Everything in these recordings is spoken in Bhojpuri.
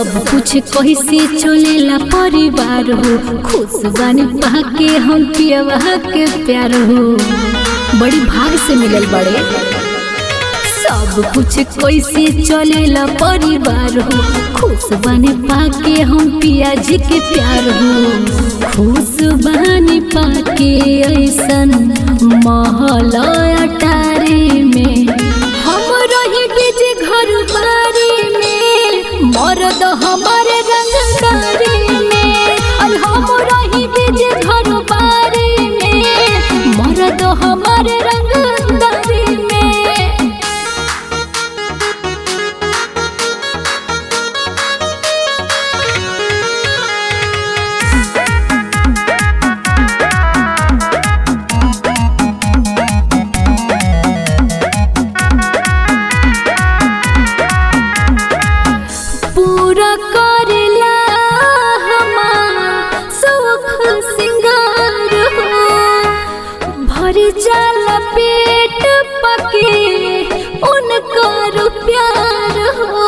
सब कुछ कैसे चलेला परिवार हो खुश बानी पाके हम पियवा के प्यार हो बड़ी भाग से मिलल बड़े सब कुछ कैसे चलेला परिवार हो खुश बानी पाके हम पिया जी के प्यार हो खुश बानी पाके ऐसन महल अटारी में हम रही बीज घर बारी में मर्द हमारे रंगदारी में और हम रही बीज घर बारी में मर्द हमारे रंगदारी में पूरा करेला हमार सुख सिंगार हो भर जाला पेट पके उनकर प्यार हो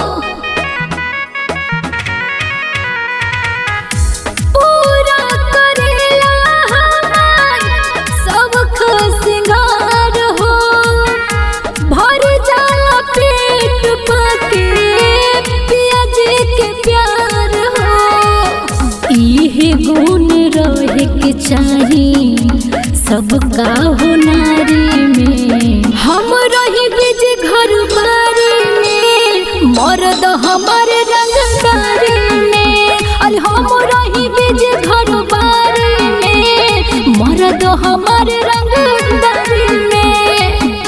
पूरा करेला हमार सुख सिंगार हो भर जाला पेट पके पियाज के प्यार हो इहे गुण रहे के चाही सबका हो नारी में हम रही बीज घर बारी में मर्द हमारे रंगदारी में अरे हम रही बीज घर बारी में मर्द हमारे रंगदारी में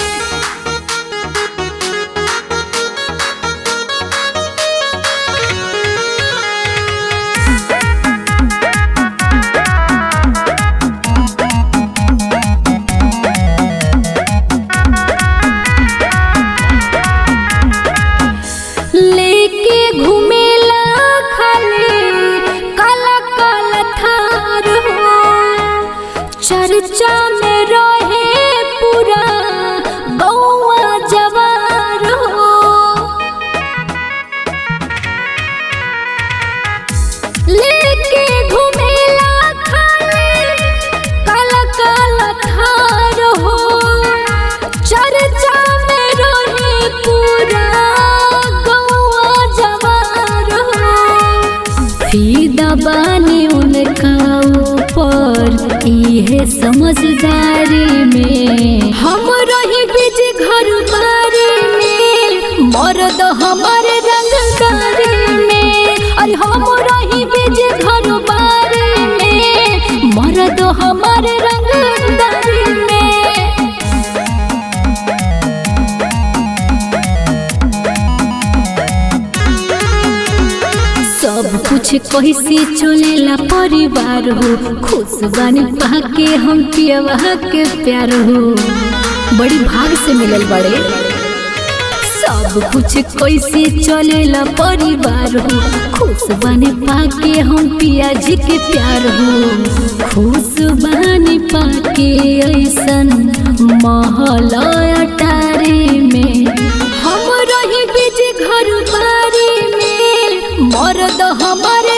लेके घुमेला खाली काला काला थार हो चर्चा में रहे पूरा गौवा जवार हो लेके घुमेला खाली काला काला थार हो चर्चा में रहे पूरा गौवा जवार हो फीदा बानी उनका ऊपर इहे समझदारी में हम रही बीज घर बारी में मर्द हमारे रंगदारी में अरे हम रही बीज घर बारी में मर्द हमारे रंगदारी में सब कुछ कैसे चलेला परिवार हो खुश बानी पाके हम पियवा के प्यार हो बड़ी भाग से मिलल बड़े सब कुछ कैसे चलेला परिवार हो खुश बानी पाके हम पिया जी के प्यार हो खुश बानी पाके ऐसन महल अटारी में हम रही बीज घर बारी में मर्द हमारे